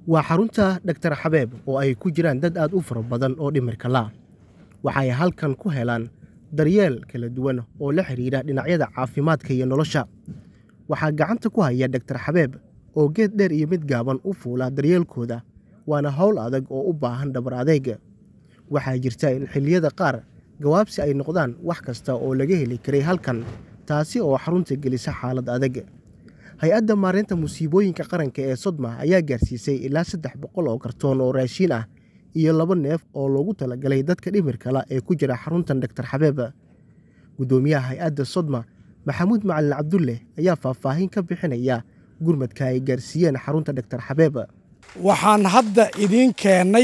waa xarunta dhaktar xabeeb oo ay ku jiraan dad aad u fara badan oo dhimirka la waxay halkan ku helaan daryeel kala duwan oo la xidhiidha dhinacyada caafimaadka iyo nolosha waxaa gacanta ku haya dhaktar xabeeb oo geed dheer iyo mid gaaban u fuula daryeelkooda waana howl adag oo u baahan dhabar adeeg waxaa jirta in xilliyada qaar gawaabsi ay noqdaan wax kasta oo laga heli karay halkan taasi oo xarunta gelisa xaalad adag hay-adda maareynta musiibooyinka qaranka ee sodma ayaa gaarsiisay ilaa saddex boqol oo kartoon oo raashiin ah iyo laba neef oo loogu talagalay dadka dhimirkala ee ku jira xaruntan dhaktar xabeeb guddoomiyaha hay-adda sodma maxamuud macalin cabdulle ayaa faahfaahin ka bixinaya gurmadka ay gaarsiiyeen xarunta dhaktar xabeeb waxaan hadda idiin keennay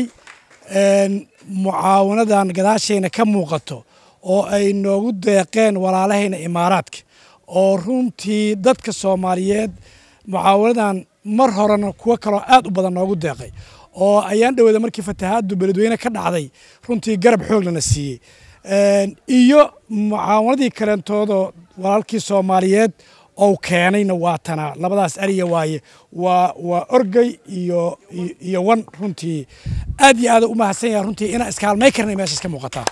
mucaawanadan gadaashayna ka muuqato oo ay noogu deeqeen walaalahayna imaaraadka oo runtii dadka soomaaliyeed mucaawanadan mar horena kuwo kaloo aad u badan noogu deeqay oo ayaan dhaweyda markii fatahaaddu beledweyne ka dhacday runtii garab xooglana siiyey iyo mucaawanadii kaleentoodoo walaalkii soomaaliyeed ou keenayna waa tanaa labadaas ariya waaye waa waa orgey iyo iyo wan runtii aad iyo aada u mahadsan yaha runtii inaan iskaalmay karnay meeshaas ka muuqataa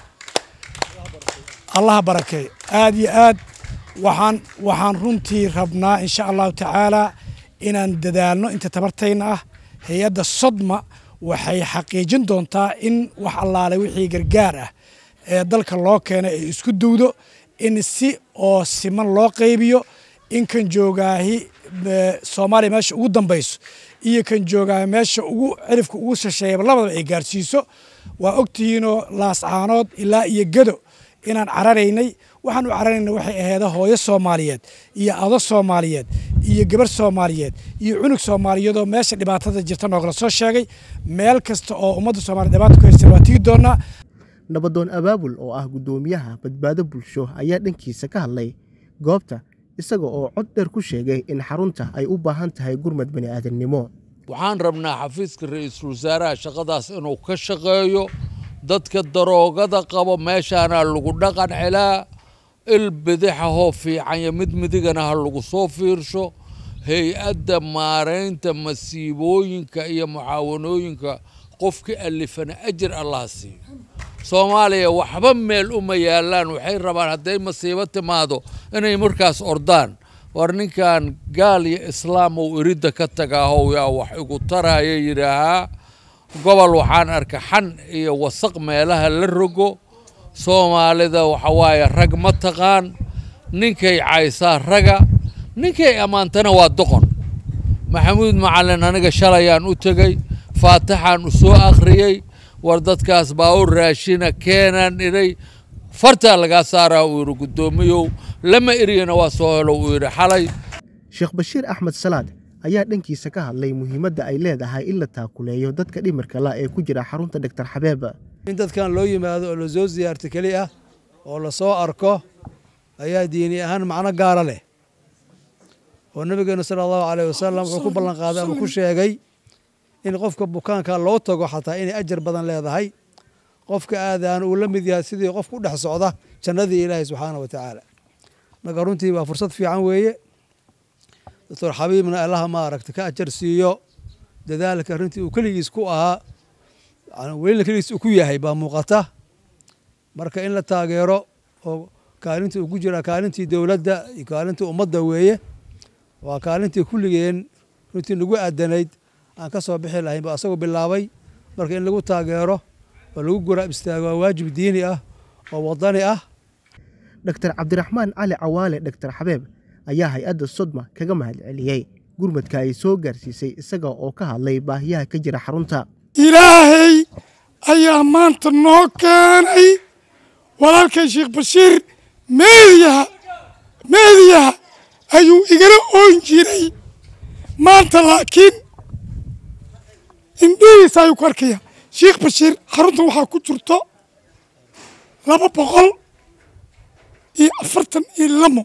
allaha barakeey aad iyo aad waxaan waxaan runtii rabnaa insha allahu tacaala inaan dadaalno inta tabartayna ah hay-adda sodma waxay xaqiijin doontaa in wax allaale wixii gargaar ah ee dalka loo keenay ay isku dowdo in si oo siman loo qaybiyo in kan joogaahi soomaaliya meesha ugu dambayso iyo kan joogaahi meesha ugu cirifka ugu shisheeyaba labadaba ay gaarsiiso waa ogtihiinoo laascaanood ilaa iyo gedo inaan cararaynay waxaan u cararayna waxay aheeda hooyo soomaaliyeed iyo ado soomaaliyeed iyo gabar soomaaliyeed iyo cunug soomaaliyeedoo meesha dhibaatada jirta noogala soo sheegay meel kasta oo ummadda soomaliya dhibaato ku haysta waa tigi doonaa nabadoon abaabul oo ah guddoomiyaha badbaado bulsho ayaa dhankiisa ka hadlay goobta isaga oo cod dheer ku sheegay in xarunta ay u baahan tahay gurmad bani aadamnimo waxaan rabnaa xafiiska ra-iisul wasaaraha shaqadaas inuu ka shaqeeyo dadka daroogada qabo meeshaana lagu dhaqan celaa il bidixahoo fiican iyo mid midigana ha lagu soo fiirsho hay-adda maaraynta masiibooyinka iyo mucaawanooyinka qofkii alifana ajir allaha siiyo soomaaliya waxba meel uma yaalaan waxay rabaan hadday masiibo timaado inay markaas ordaan war ninkan gaal iyo islaam ou iridda ka tagaahow yaa wax igu taraya yidhaahaa gobol waxaan arka xan iyo wasaq meelaha la rogo soomaalida waxawaaye rag ma taqaan ninkay caysaa raga ninkay ammaantana waa doqon maxamuud macalin aniga shalayaan u tegey faataxaan u soo akhriyey war dadkaas baa u raashina keenaan idhay fartaa lagaa saaraa uu yidhi guddoomiyow lama eriyana waa soo helo uu yidhi xalay sheekh bashiir axmed salaad ayaa dhankiisa ka hadlay muhiimadda ay leedahay in la taakuleeyo dadka dhimirka la ee ku jira xarunta dhaktar xabeeb in dadkan loo yimaado oo lasoo siyaarto keli ah oo lasoo arko ayaa diini ahaan macno gaara leh oo nabigeenu sala allahu caleyh wasalam wuxuu ku ballan qaaday ama ku sheegay in qofka bukaanka loo tago xataa inay ajar badan leedahay qofka aadaan uu la mid yahay sidii qof ku dhex socda jannadii ilaahay subxaana wa tacaala marka runtii waa fursad fiican weeye doctor xabiibna allaha maaragta ka ajar siiyo dadaalka runtii uu keligiis ku ahaa welina keligiis uu ku yahay baa muuqata marka in la taageero oo kaalintii uu ku jira kaalintii dowladda iyo kaalintii ummadda weeye waa kaalintii kulligeen runtii nagu aadanayd aan ka soo bixi lahayn ba asagoo bilaabay marka in lagu taageero oo lagu guraab istaago waa waajib diini ah oo wadani ah dhaktar cabdiraxmaan cali cawaale dhaktar xabeeb ayaa hay-adda sodma kaga mahad celiyey gurmadka ay soo gaarsiisay isaga oo ka hadlay baahiyaha ka jira xarunta ilaahay ayaa maanta noo keenay walaalkay sheekh bashiir meediyaha meediyaha ayuu igala oon jiray maanta laakiin indhihiisa ayuu ku arkaya sheekh bashiir xaruntan waxaa ku jirto laba boqol iyo afartan iyo lamo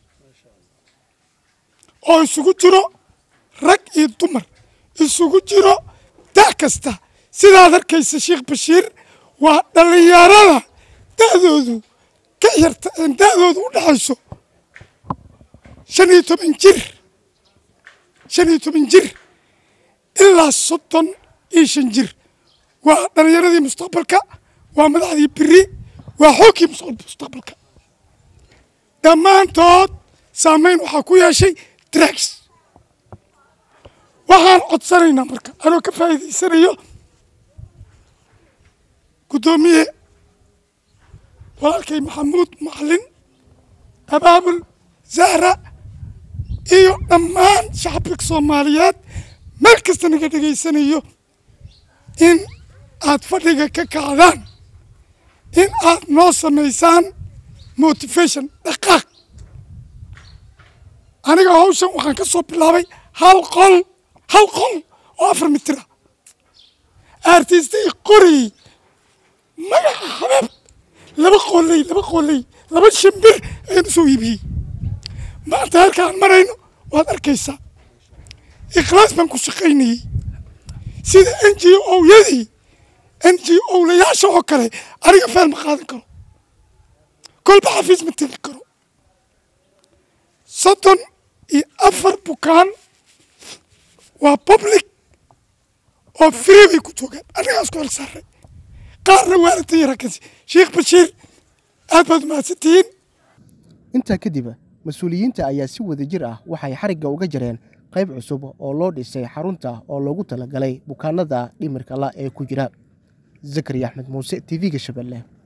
oo isugu jiro rag iyo dumar isugu jiro da' kasta sidaad arkaysa sheekh bashiir waa dhallinyarada da'doodu ka yarta da'doodu u dhexayso shan iyo toban jir shan iyo toban jir ilaa soddon iyo shan jir waa dhallinyaradii mustaqbalka waa madaxdii beri waa xoogkii mustaqbalka dhammaantood saamayn waxaa ku yeeshay drags waxaan codsanaynaa marka anoo ka faa'iidaysanayo guddoomiye walaalkay maxamuud macalin abaabul zahra iyo dhammaan shacabka soomaaliyeed meel kasta naga dhegaysanayo in aad fadhiga ka kacdaan in aad noo samaysaan motivation dhaqaaq aniga hawshan waxaan ka soo bilaabay hal qol hal qol oo afar mitira artistay qorayey magaca xabeeb laba qooley laba qooley laba shimbir ayaan usoo iibiyey maanta halkaan marayno waad arkaysaa ikhlaas baan ku shaqaynayey sida n g o-yadii n g o-layaasha oo kale aniga feel ma qaadan karo kolba xafiis ma tegi karo soddon iyo afar bukaan waa public oo free bay ku joogaan annagaa isku hel saaray qaarna waalidta iyo raggansi sheekh bashiir aad baad umahadsantihiin intaa kadib mas-uuliyiinta ayaa si wada jir ah waxay xarigga uga jareen qayb cusub oo loo dhisay xarunta oo loogu talagalay bukaanada dhimirka la ee ku jira zakariya axmed muuse t v-ga shabeelle